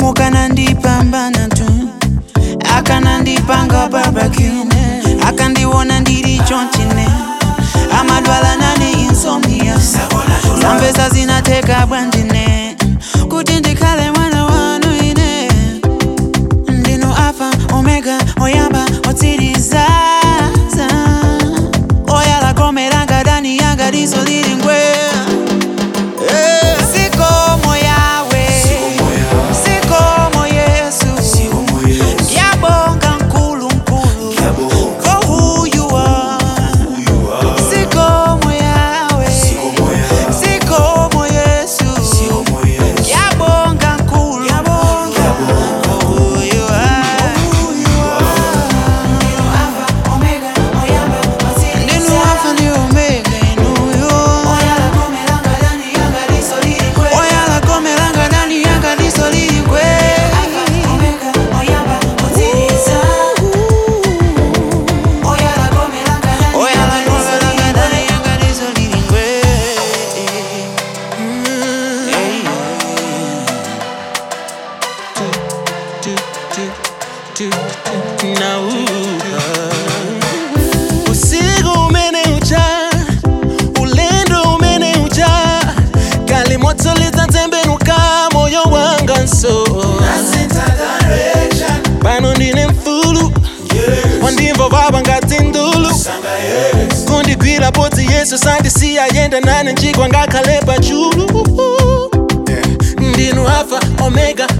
mukanandipambana tu akanandipanga babakine akandiwona ndiri chonchine amadwala nane insomnia zambesa zinateka bwandine kuti ndikhale mwana wanu ine ndinu alfa omega oyamba otsiriza oyalakomeranga dani yanga diso lili ngwe sikomo yawe sikomo yesu yabonga nkulu nkulu for who you are sikomo yawe sikomo yesu yabonga nkulu yabonga who you are ndinu alfa ndi omega inuyo oyalakomelanga dani yanga diso lili ngwe oyalakomelanga dani yanga diso lili ngwe usiku umeneucha ulendo umeneucha kali moto litatembenuka moyo wanga nso pano ndine mfulu wandimva vava ngati ndulu kundigwira podzi yesu sandisiya yenda nane njigwa ngakhale pachulu ndinu alfa omega